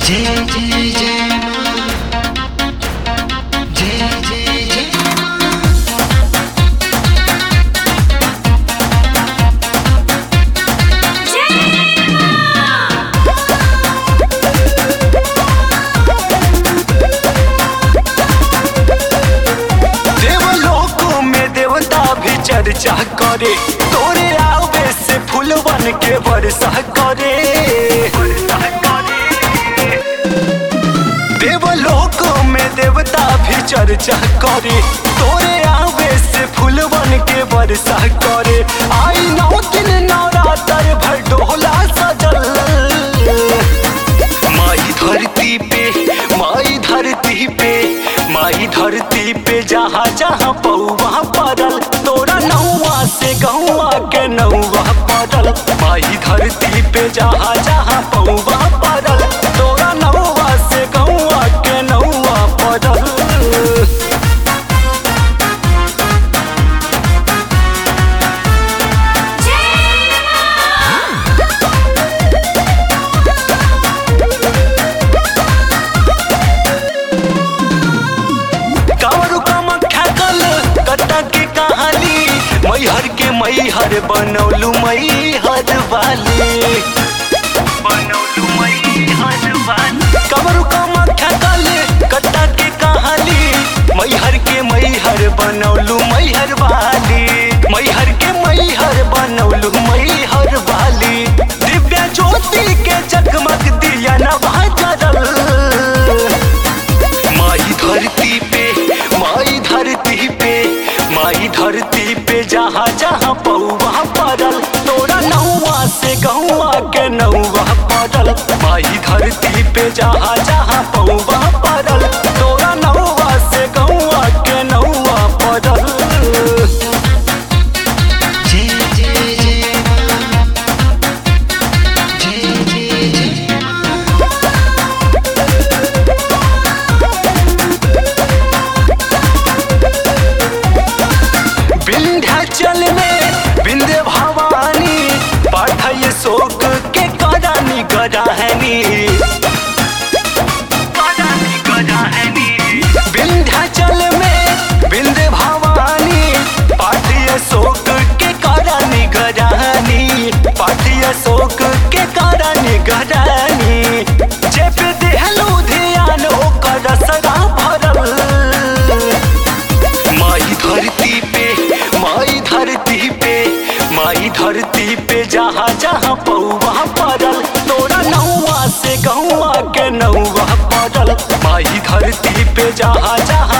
जय जय जय माँ जय जय जय माँ देवलोक में देवता भी चर्चा करे तोरे आवे से फूल बन के वर्षा करे देवलोक में देवता भी चर्चा करे तोरे आवे से फूल बन के वर्षा करे आई नौ दिन नवरात्र भर डोला सजल माई धरती पे माई धरती पे माई धरती पे जहाँ जहाँ पौवा पड़ल तोरा नौवा से गौवा के नौवा पड़ल माई धरती पे जहाँ जहाँ पौवा पड़ल तोरा नौवा से गौवा के नौवा पड़ल कावरू कामाख्या कल कटा के कहानी मैहर के मैहर बनौलू मैहर वाली बनौलू मैहर वाली कावरू कामाख्या कल कटा के कहानी मैहर के मैहर बनौलू मैहर वाली मैहर के मैहर बनौलू मैहर वाली दिव्या ज्योति के जगमग दिया नवा जरल माई धरती पे माई धरती पे माई धरती पे जहाँ जहाँ पौवा पड़ल तोरा नौवा से गौवा के नौवा पड़ल माई धरती पे जहाँ जहाँ पौवा पड़ल तोरा नौवा से गौवा के नौवा पड़ल जय जय जय माँ जय जय जय माँ विंध्याचल में विंध्य भवानी पाठय शोक के करानी गराहनी विंध्याचल में विंध्य भवानी पाठय शोक के करानी गराहनी पाठय शोक के करानी गरानी जेप देहलू ध्यान ओकर सदा भरल माई धरती पे माई धरती पे माई धरती पे जहाँ जहाँ पौवा पड़ल तोरा नौवा से गौवा के नौवा पड़ल माई धरती पे जहाँ जहाँ